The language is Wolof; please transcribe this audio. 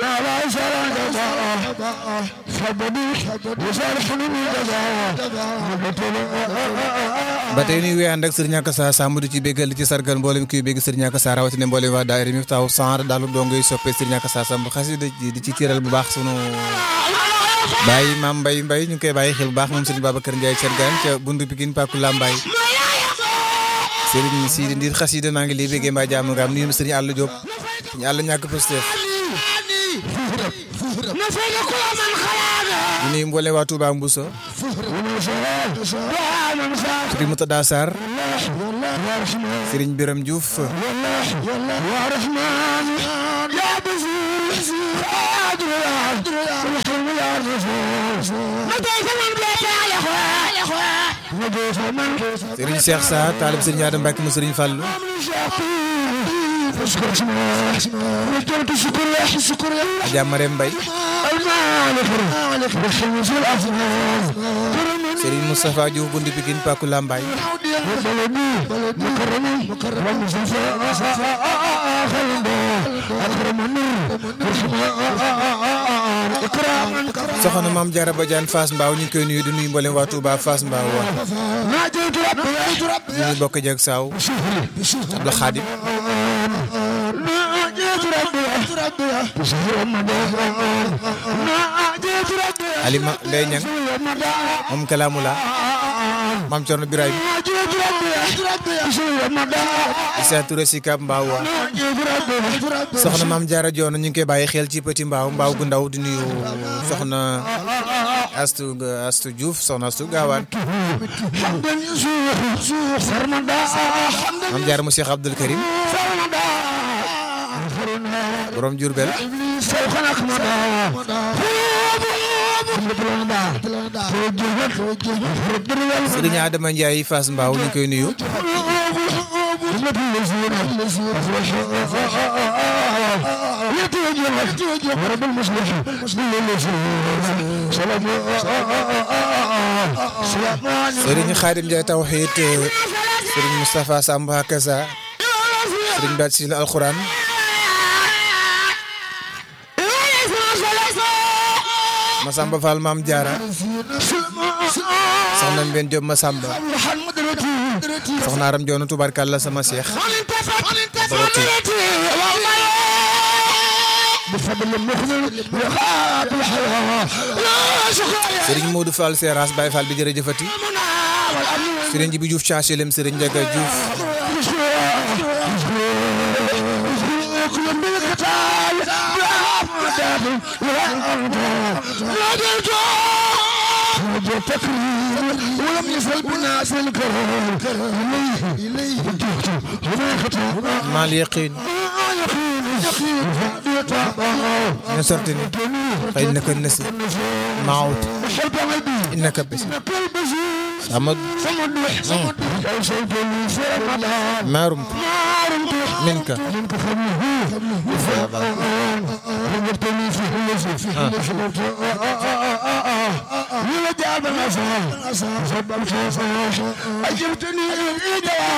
ba tey nuy wéy ànd ak sëriñ Akassa Samb di ci béggal ci sargal mboolem kuy bégg sëriñ Akassa rawatina mboolem waa daayira mi taw sanr dalu dongoy soppe sëriñ Akassa Samb xasida di ci tiiral bu baax sunu bàyyi maam mbay mbay ñu ngi koy bàyyi xel bu baax moom sëriñ Babacar Ndiaye Thiergane ca bundu Pikine Paku Lambaay sëriñ Sidi Ndir xasida maa ngi lay béggee mbaa jàmm nga am nuyu sëriñ Àll Diop ñu àll ñàkk Pastef ñu nuyu mboolem waa Touba Mbousso sëriñ Moutada Sarr sëriñ Biram Diouf sëriñ Cheikh Sa taalib sëriñ Adam Mbacke mu sëriñ Fallou Adja Marème Mbaye sëriñ Moustapha Diouf bundi Pikine Paku Lambaay soxna maam Diarra Badiane Fass Mbao ñu ngi koy nuyu di nuyu mboolem waa Touba Fass Mbao wa ñu ngi bokk jeeg saaw Abdou Khadim Alima Ndeye Niang moom Kalaamula maam Thierno Birahim Issa Touré si Kab Mbao wa soxna maam Diarra Dione ñu ngi koy bàyyi xel ci Petit Mbao Mbao gu ndaw di nuyu soxna Astu Astu Diouf soxna Astu Gaawaan maam Diarra mu Cheikh Abdoul Karim borom Diourbel Sëriñ Adama Ndiaye Fass Mbao ñu ngi koy nuyu Sëriñ Xaadim Ndiaye Tawxiid Sëriñ Moustapha Samb Akassa Sëriñ Baat Sina Alxuraan Masamba Fall Maam Jaara soxna Mbène Diop Masamba soxna Aram Joonu tubarkalla sama seex boroti Sëriñ Modou Fall Seras Baye Fall bi jërëjëfati Sëriñ Jibi Diouf Chachelem Sëriñ Njaga Diouf ولم يصل بالناس الكرام إليه maal yaqiin نصرتني فإنك النسي معوت إنك بس صمد ما رمت منك أجبتني